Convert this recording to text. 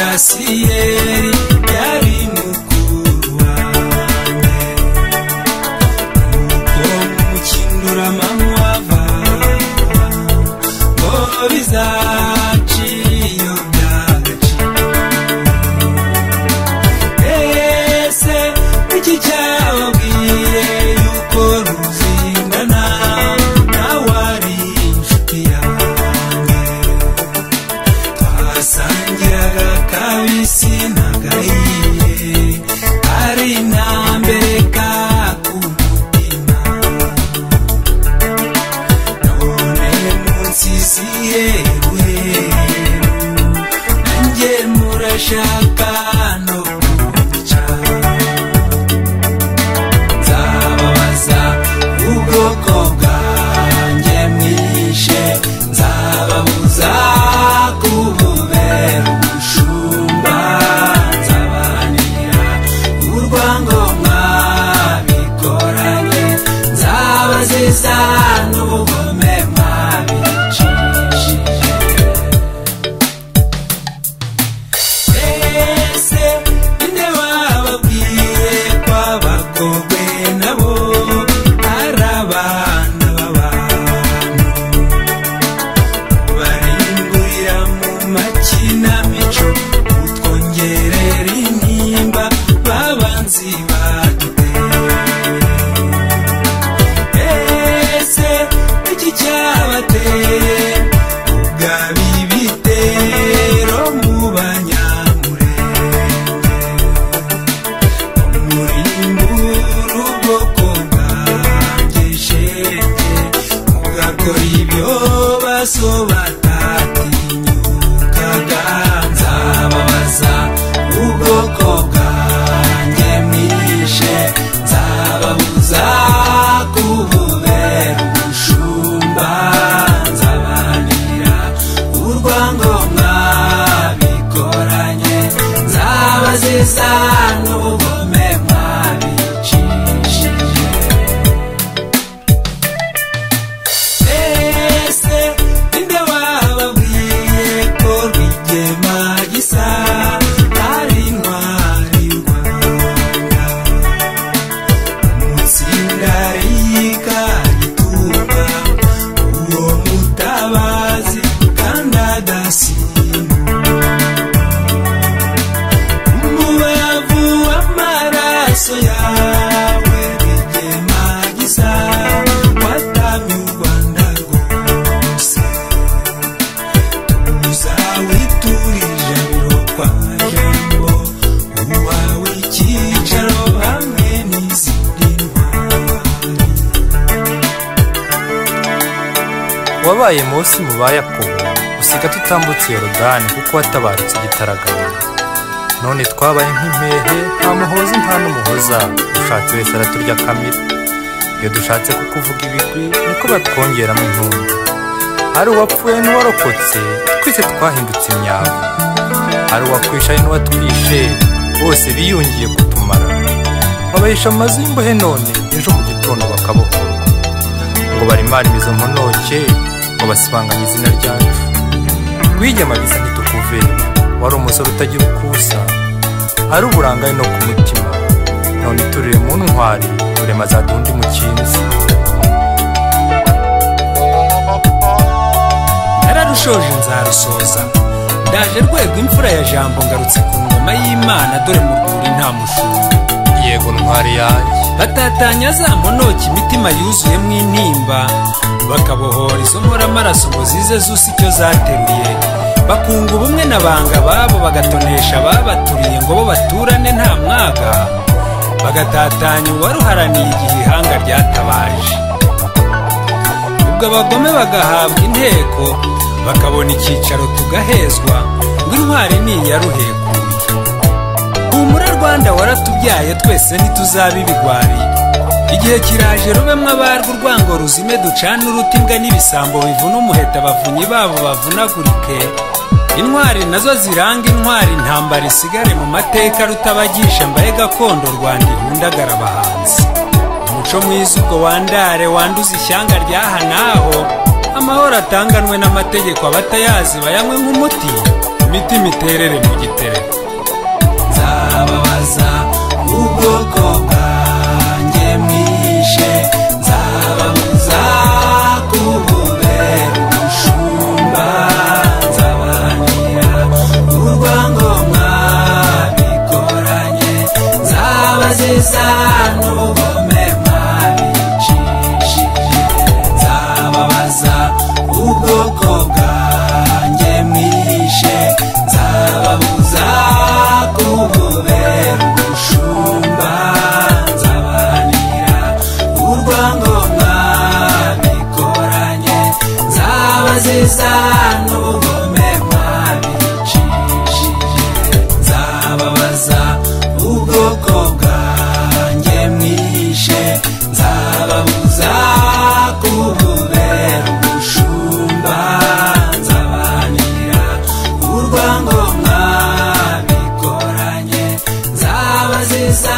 Kasiyeri yari mukuru wanjye Nuko mukinduramamu avanga Ngo bizaciye iyo byagaciye Ese iki cyababwiye yuko ruzingana Nawe ari inshuti yanjye twasangiraga kabisi na gahiye ari intambere ka ku mutima none munsi siheruheru nanjye murashaka no kunyica nzababaza ubwoko bwanjye mwishe nzababuza kububera ubushumba nzabanira urwango mwabikoranye nzabaziza n'ubugome mwabicishije Ese inde wababwiye ko abakobwe nabo ari abana b'abantu baringurira mu makinamico utwongerera intimba babanzi baduteye ese iki cyabateye ubwabi bitero mu banyamurenge umurimbura ubwoko bwanjye shenge mugakora ibyo baso batatinyukaga nzababaza ubwoko bwanjye mwishe nzababuza kububera ubushumba nzabanira urwango mwabikoranye nzabaziza n'ubugome mwabicishije Ese ninde wababwiye ko Rwigema gisa ari intwari y'u Rwanda Umutsinda yika gitumba uwo mutabazi kandi adasimbuka umubavu w'amaraso yawe Rwigema gisa watamye u Rwanda rwose uzawiturije abiro kwa jambo uwawe icyicaro hamwe n'izindi ntwari wabaye munsi mu ba yakobo usiga tutambutse yorodani kuko watabarutse igitaraganya none twabaye nk'impehe nta muhozi nta n'umuhoza ushatse wese araturya kamira iyo dushatse kukuvuga ibigwi niko batwongeramo intumbi hari uwapfuye n'uwarokotse twese twahindutse imyavu hari uwakwishaye n'uwatwishe bose biyungiye kutumara babahisha amazu y'imbohe none ejo mu gitondo bakabohorwa ngo barimare izo mponoke ngo basibanganye izina ryacu rwigema bisa ntitukuve wari umusore utagira ukusa ari uburangare no ku mutima none turire mu ntwari turema azaduha undi mukinzi nararushoje nzarusoza ndaje rwego imfura ya jambo ngarutse ku ngoma y'imana dore mu rwuri nta mushumba yego ntwari yanjye batatanya za monoki imitima yuzuyemo intimba bakabohora izo mporamaraso ngo zize zusa icyo zateruye bakunga ubumwe na banga babo bagatonesha ababaturiye ngo bo baturane nta mwaga bagatatanya uwaruharaniye igihe ihanga ryatabaje ubwo abagome bagahabwa inteko bakabona icyicaro tugahezwa ngo intwari ni iya ruhekuye humura rwanda waratubyaye twese ntituzaba ibigwari igihe kiraje rubemo abarwa urwango ruzime ducane uruti imbwa n'ibisambo bivuna umuheta abavunyi babo bavunagurike intwari nazo ziranga intwari intambara isigare mu mateka rutabagisha mbaye gakondo rwanda ihundagara abahanzi umuco mwiza ubwo wandare wanduza ishyanga ryaha n'aho amahoro atanganwe n'amategeko abatayazi bayanywe nk'umuti imitima iterere mu gitereko bwoko bwanjye mwishe nzaba muzakubure umushumba nzabahanira urwango mwabikoranye nzaba zisa n'ubugome mwabicishije nzababaza ubwoko bwanjye mwishe nzababuza kububera umushumba nzabahanira urwango mwabikoranye nzaba zisa n'ubugome mwabicishije nzababaza ubwoko bwanjye mwishe nzababuza kububera umushumba nzabahanira urwango mwabikoranye nzaba zisa